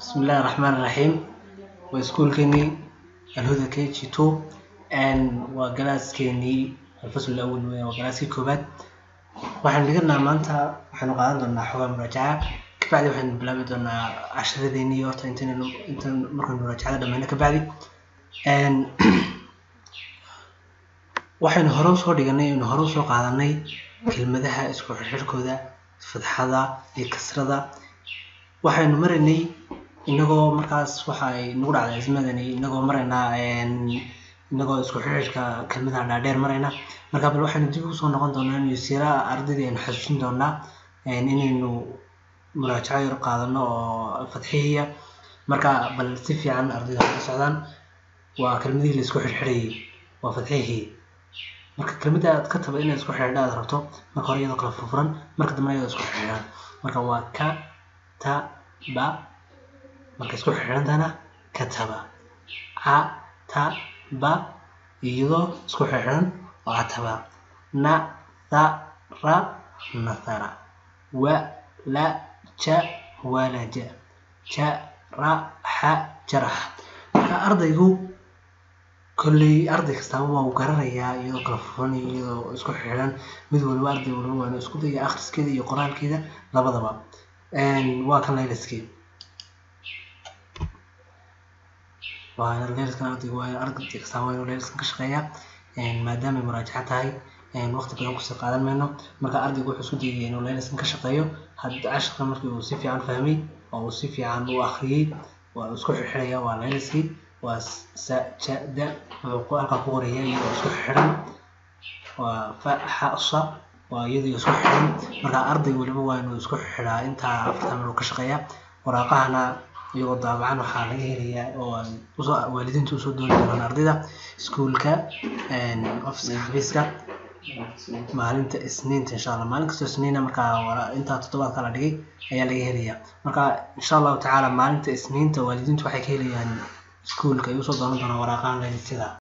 bismillahi raxmaan raxiim waa iskuulkeenii alhuda k g two waa galaaskeenii alfasl awal weya waa galaaskii koobaad waxaan dhiganaa maanta waxaynu qaadan doonaa xogaa muraajaca kabacdi waxaynu bilaabi doonaa casharadeenii horta intaynaynu intan markaynu muraajacada dhameyno kabacdi waxaynu hore usoo dhiganay aynu hore usoo qaadanay kelmadaha isku xirxirkooda fadxada iyo kasrada waxaynu maraynay inagoo markaas waxa ay nagu dhacday ismadani inagoo maraynaa inagoo isku xirxirka kelmadaha dhaadheer marayna marka bal waxaynu dib usoo noqon doonaa inuu siira ardaydii aynu xasuusin doonaa inaynu muraajaco yar qaadano oo fadxihiya marka bal si fiican ardayda ka socdaan waa kelmadihii la isku xirxirayay waa fadxihii marka kelmadda aad ka taba inaad isku xidhiidha aad rabto marka hore iyadoo kala furfuran marka dambe iyadoo isku xidhiidhan marka waa ka ta ba marka isku xidhiidhantana kataba ca ta ba iyadoo isku xidhiidhan oo cataba na tha ra nathara wa la ja walaja ja ra xa jarax marka ardaygu kolley arday kastaaba waa uu garanayaa iyadoo kala furan iyadoo isku xidhan mid waliba arday waliba waana isku daya akhriskeeda iyo qoraalkeeda labadaba waa kan layliskii waa layliskan ardaygu waa arday kastaaba waa inuu layliskan ka shaqeeyaa maadaamay muraajaca tahay waqti badan kusii qaadan mayno marka ardaygu wuxuu isku dayaya inuu layliskan ka shaqeeyo hadda casharka markii uu si fiican fahmay oo uu si fiican u akhriyey waa isku xirxiraya waa layliskii waa sajada wuxuu halkaa ku qoraya iyadoo isku xidhan waa faxasa waa iyadoo isku xidhan marka arday waliba waa inuu isku xidhaa intaa afartan minuu ka shaqeeya waraaqahana iyagoo daabacan waxaa laga helayaa oo usoo waalidiinta usoo dooni doonaan ardayda iskuulka ofiska xafiiska maalinta isniinta insha allah maalin kastoo isniina markaa intaa toddobaadka la dhigay ayaa laga helayaa marka insha allahu tacaala maalinta isniinta waalidiintu waxay ka helayaan iskuulka ay usoo doonan doonaan waraaqahan laylisyada